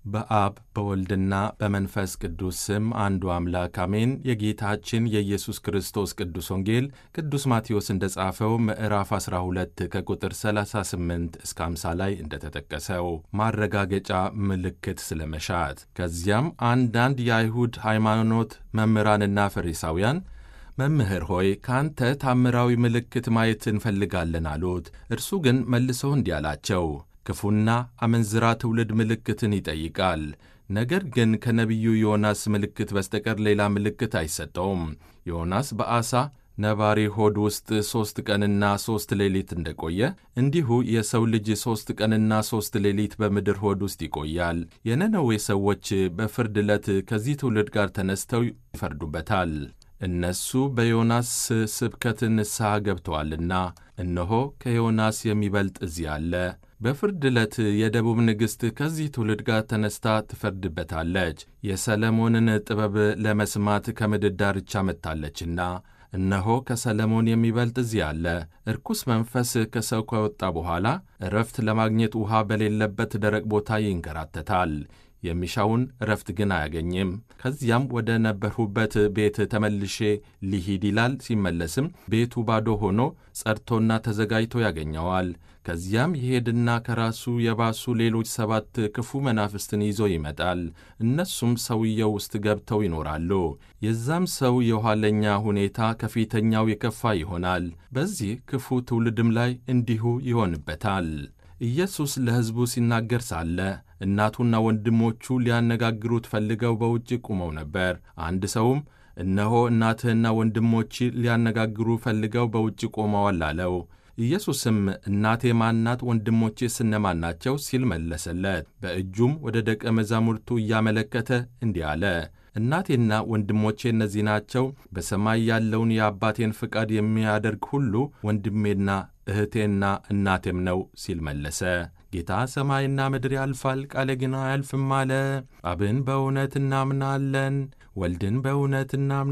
በአብ በወልድና በመንፈስ ቅዱስ ስም አንዱ አምላክ አሜን። የጌታችን የኢየሱስ ክርስቶስ ቅዱስ ወንጌል ቅዱስ ማቴዎስ እንደ ጻፈው ምዕራፍ 12 ከቁጥር 38 እስከ 50 ላይ እንደተጠቀሰው ማረጋገጫ ምልክት ስለመሻት። ከዚያም አንዳንድ የአይሁድ ሃይማኖት መምህራንና ፈሪሳውያን መምህር ሆይ ከአንተ ታምራዊ ምልክት ማየት እንፈልጋለን አሉት። እርሱ ግን መልሶ እንዲህ አላቸው ክፉና አመንዝራ ትውልድ ምልክትን ይጠይቃል። ነገር ግን ከነቢዩ ዮናስ ምልክት በስተቀር ሌላ ምልክት አይሰጠውም። ዮናስ በዓሣ ነባሪ ሆድ ውስጥ ሦስት ቀንና ሦስት ሌሊት እንደቆየ እንዲሁ የሰው ልጅ ሦስት ቀንና ሦስት ሌሊት በምድር ሆድ ውስጥ ይቆያል። የነነዌ ሰዎች በፍርድ ዕለት ከዚህ ትውልድ ጋር ተነስተው ይፈርዱበታል። እነሱ በዮናስ ስብከት ንስሐ ገብተዋልና፣ እነሆ ከዮናስ የሚበልጥ እዚህ አለ። በፍርድ ዕለት የደቡብ ንግሥት ከዚህ ትውልድ ጋር ተነስታ ትፈርድበታለች። የሰለሞንን ጥበብ ለመስማት ከምድር ዳርቻ መጥታለችና፣ እነሆ ከሰለሞን የሚበልጥ እዚህ አለ። እርኩስ መንፈስ ከሰው ከወጣ በኋላ እረፍት ለማግኘት ውሃ በሌለበት ደረቅ ቦታ ይንከራተታል። የሚሻውን እረፍት ግን አያገኝም። ከዚያም ወደ ነበርሁበት ቤት ተመልሼ ሊሂድ ይላል። ሲመለስም ቤቱ ባዶ ሆኖ ጸድቶና ተዘጋጅቶ ያገኘዋል። ከዚያም ይሄድና ከራሱ የባሱ ሌሎች ሰባት ክፉ መናፍስትን ይዞ ይመጣል። እነሱም ሰውየው ውስጥ ገብተው ይኖራሉ። የዛም ሰው የኋለኛ ሁኔታ ከፊተኛው የከፋ ይሆናል። በዚህ ክፉ ትውልድም ላይ እንዲሁ ይሆንበታል። ኢየሱስ ለሕዝቡ ሲናገር ሳለ እናቱና ወንድሞቹ ሊያነጋግሩት ፈልገው በውጭ ቆመው ነበር። አንድ ሰውም እነሆ እናትህና ወንድሞች ሊያነጋግሩ ፈልገው በውጭ ቆመዋል አለው። ኢየሱስም እናቴ ማናት? ወንድሞቼስ እነማን ናቸው? ሲል መለሰለት። በእጁም ወደ ደቀ መዛሙርቱ እያመለከተ እንዲህ አለ እናቴና ወንድሞቼ እነዚህ ናቸው። በሰማይ ያለውን የአባቴን ፍቃድ የሚያደርግ ሁሉ ወንድሜና እህቴና እናቴም ነው ሲል መለሰ። ጌታ ሰማይና ምድር ያልፋል፣ ቃሌ ግን አያልፍም አለ። አብን በእውነት እናምናለን፣ ወልድን በእውነት እናምናለን